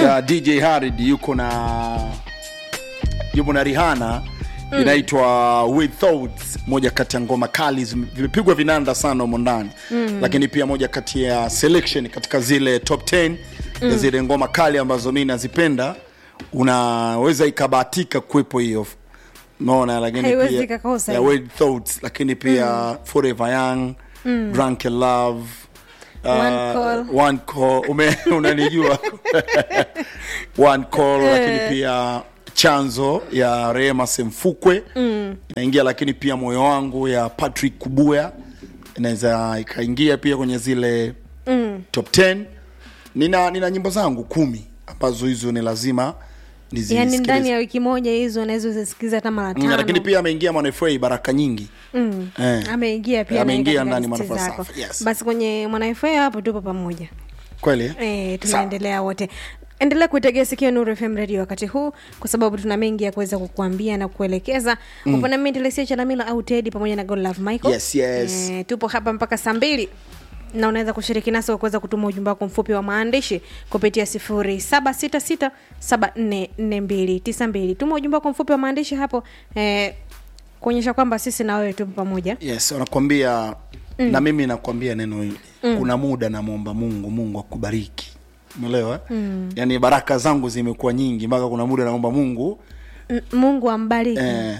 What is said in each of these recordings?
ya dj harid yuko na yupo na rihana mm. inaitwa with thoughts moja kati ya ngoma kali zime- vimepigwa vinanda sana humo ndani mm. lakini pia moja kati ya selection katika zile top 10 mm. ya zile ngoma kali ambazo mi nazipenda unaweza ikabahatika kuwepo hiyo naona lakini Haiwezi pia ikakosa ya hiyo. with thoughts lakini pia forever young drunk in love uh, One call. one call ume unanijua one call lakini pia chanzo ya rehema semfukwe mm. inaingia lakini pia moyo wangu ya patrick kubuya inaweza ikaingia pia kwenye zile mm. top 10 nina nina nyimbo zangu kumi ambazo hizo ni lazima yani nizisikilize. ndani ya wiki moja hizo unaweza uzisikiza hata mara Mm, tano lakini pia ameingia mwanafa baraka nyingi mm. Eh. ameingia pia Ameingia naye katika ndani listi Mwanafa zako. Safi, yes. basi kwenye mwanafa hapo tupo pamoja kweli eh? e, tunaendelea wote endelea kuitegea sikio nuru fm radio wakati huu kwa sababu tuna mengi ya kuweza kukuambia na kuelekeza mm. upande mimi Telesia chalamila au tedi pamoja na god love michael Yes, yes. E, tupo hapa mpaka saa mbili na unaweza kushiriki nasi kwa kuweza kutuma ujumbe wako mfupi wa maandishi kupitia sifuri saba sita sita saba nne nne mbili tisa mbili tuma ujumbe wako mfupi wa maandishi hapo eh, kuonyesha kwamba sisi na wewe tupo pamoja yes wanakwambia mm. na mimi nakwambia neno hili mm. kuna muda namwomba mungu mungu akubariki umeelewa mm. yaani baraka zangu zimekuwa nyingi mpaka kuna muda naomba mungu M- mungu ambariki eh.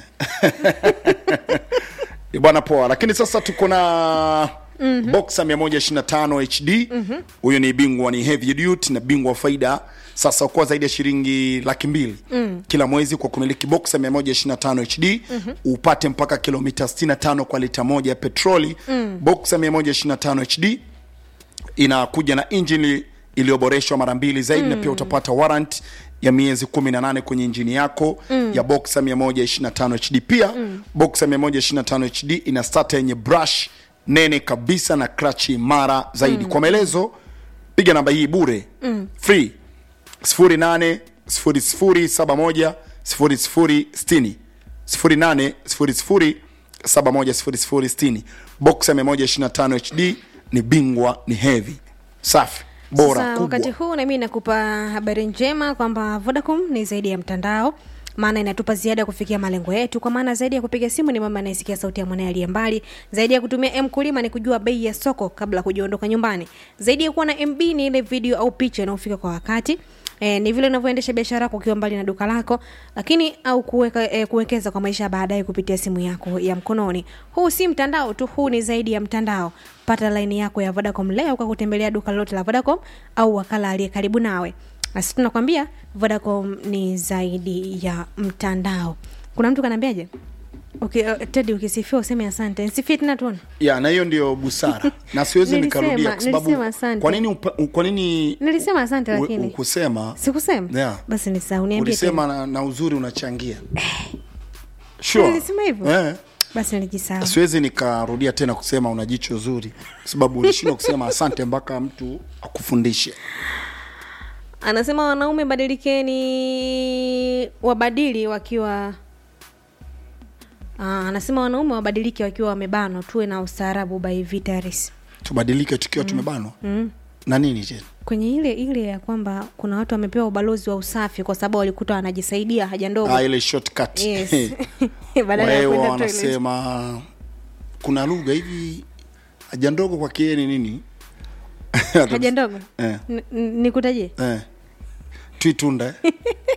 Ni bwana poa lakini sasa tuko na mm-hmm. boxa 125 hd huyu mm-hmm. ni bingwa ni heavy duty na bingwa wa faida sasa kwa zaidi ya shilingi laki mbili mm. kila mwezi kwa kumiliki boxa 125 hd mm-hmm. upate mpaka kilomita 65 kwa lita moja ya petroli mm. boxa 125 hd inakuja na injini iliyoboreshwa mara mbili zaidi mm. na pia utapata warrant ya miezi 18 kwenye injini yako mm. ya boxer 125 hd pia mm. boxer 125 hd ina starter yenye brush nene kabisa na krachi imara zaidi mm. kwa maelezo piga namba hii bure mm. free 08 0071 0060 08 00 71 boxer 125 hd ni bingwa ni heavy safi bora Sasa, wakati kubwa huu nami nakupa habari njema kwamba vodacom ni zaidi ya mtandao maana inatupa ziada ya kufikia malengo yetu kwa maana zaidi ya kupiga simu ni mama anayesikia sauti ya mwanaye aliye mbali zaidi ya kutumia mkulima ni kujua bei ya soko kabla kujaondoka nyumbani zaidi ya kuwa na mb ni ile video au picha inayofika kwa wakati E, ni vile unavyoendesha biashara yako ukiwa mbali na duka lako lakini au kuweka, e, kuwekeza kwa maisha ya baadaye kupitia simu yako ya mkononi huu si mtandao tu huu ni zaidi ya mtandao pata laini yako ya vodacom leo kwa kutembelea duka lolote la vodacom au wakala aliye karibu nawe basi tunakwambia vodacom ni zaidi ya mtandao kuna mtu kanaambiaje okay, uh, tedi ukisifia useme asante nsifie tena tuone ya na hiyo ndio busara na siwezi Nilisema- nikarudia kwa sababu nilisema asante. kwa nini upa- kwa nini nilisema asante u- lakini ukusema sikusema Yeah. basi nisahau niambie tena. ulisema na, na uzuri unachangia sure. nilisema hivyo eh. basi nilijisahau siwezi nikarudia tena kusema una jicho zuri kwa sababu ulishindwa kusema asante mpaka mtu akufundishe anasema wanaume badilikeni wabadili wakiwa Aa, anasema wanaume wabadilike wakiwa wamebanwa tuwe na ustaarabu by vitaris tubadilike tukiwa tumebanwa na nini tena kwenye ile ile ya kwamba kuna watu wamepewa ubalozi wa usafi kwa sababu walikuta wanajisaidia haja ndogo ah, ile shortcut yes. badala ya Wao kwenda toilet. wanasema kuna lugha hivi haja ndogo kwa kieni nini haja ndogo eh, N- n- nikutajie eh. twitunda eh?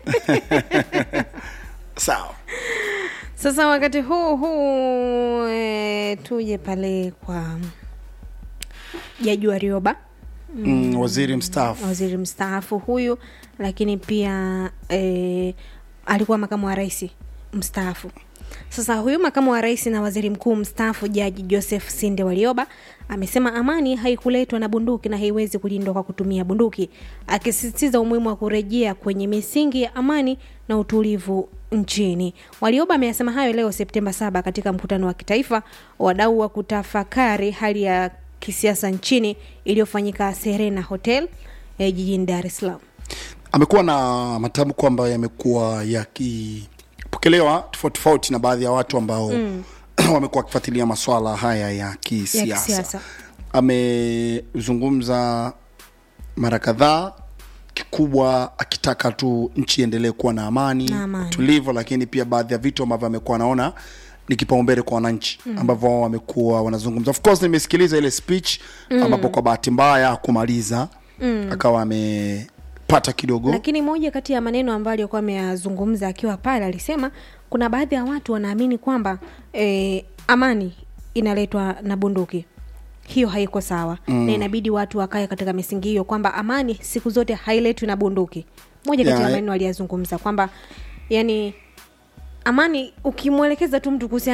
sawa sasa wakati huu huu e, tuje pale kwa jaji warioba mm, waziri mstaafu waziri mstaafu huyu lakini pia e, alikuwa makamu wa rais mstaafu sasa huyu makamu wa rais na waziri mkuu mstaafu jaji joseph sinde walioba amesema amani haikuletwa na bunduki na haiwezi kulindwa kwa kutumia bunduki akisisitiza umuhimu wa kurejea kwenye misingi ya amani na utulivu nchini walioba ameyasema hayo leo septemba 7 katika mkutano wa kitaifa wadau wa kutafakari hali ya kisiasa nchini iliyofanyika serena hotel eh, jijini dar es salaam amekuwa na matamko ambayo yamekuwa yakipokelewa tofauti tofauti na baadhi ya watu ambao mm. wamekuwa wakifuatilia maswala haya ya kisiasa kisiasa. amezungumza mara kadhaa kikubwa akitaka tu nchi iendelee kuwa na amani, Na amani. tulivu, lakini pia baadhi ya vitu ambavyo amekuwa anaona ni kipaumbele kwa wananchi mm. ambavyo wao wamekuwa wanazungumza. Of course nimesikiliza ile speech mm. ambapo kwa bahati mbaya hakumaliza mm. akawa amepata kidogo lakini moja kati ya maneno ambayo alikuwa ameyazungumza akiwa pale alisema kuna baadhi ya watu wanaamini kwamba eh, amani inaletwa na bunduki hiyo haiko sawa mm. na inabidi watu wakae katika misingi hiyo kwamba amani siku zote hailetwi na bunduki moja kati Yeah, ya eh. maneno aliyazungumza kwamba yani amani ukimwelekeza tu mtu kuhusiana